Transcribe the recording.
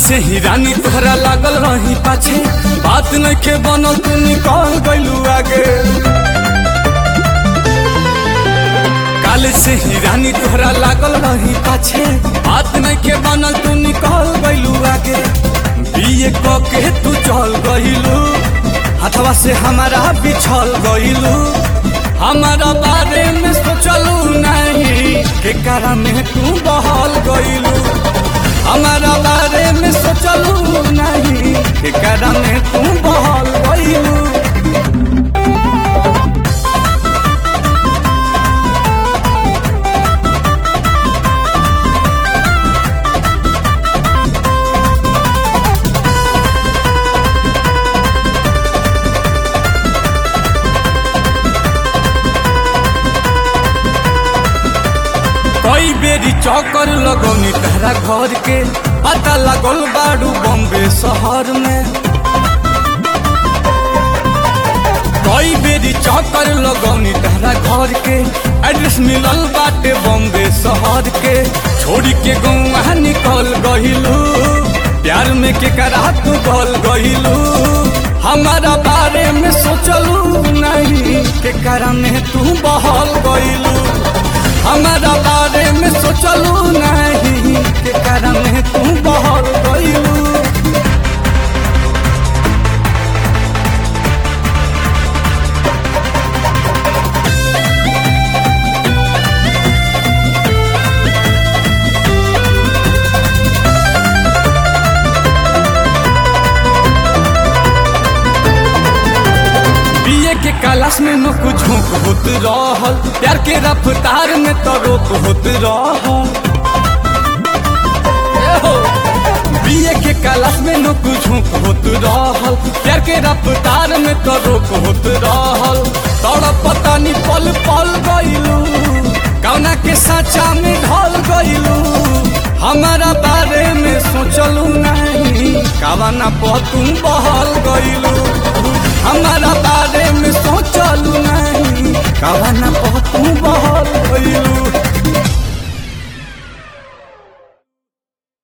से ही रानी तोहरा लागल रही पाछे बात नइखे बनल तू निकल गइलू आगे काल से ही रानी तोहरा लागल रही पाछे बात नइखे बनल तू निकल गइलू आगे बीए क के तू चल गइलू हथवा से हमारा बिछल गइलू हमारा बारे में सोचलू नहीं के कारण में तू बहल गइलू हमारा बारे में सोचलू नहीं के कारण में तू बहल गइलू कई बेरी चौकर लगौनी तहरा घर के पता लगल बाड़ू बॉम्बे शहर में कई बेरी चौकर लगौनी तहरा घर के एड्रेस मिलल बाटे बॉम्बे शहर के छोड़ी के गौवा निकल गहिलू प्यार में के करा तू गल गहिलू हमारा बारे में सोचलू नहीं के कारण तू बहल गइलू हमारा बारे में सोचलू नहीं के कारण तू बहल गइलू बीए के क्लास में न कुछ झोंक होत रहल प्यार के रफ्तार में तो रोक होत रहल ए हो। बीए के क्लास में न कुछ झोंक होत रहल प्यार के रफ्तार में तो रोक होत रहल तोड़ पता नहीं पल पल गइलू कौना के साचा में ढल गइलू हमारा बारे में सोचलू नहीं कवना पर तुम बहल गइलू हमारा बारे में सोचलू नहीं कवना पर तुम बहल गइलू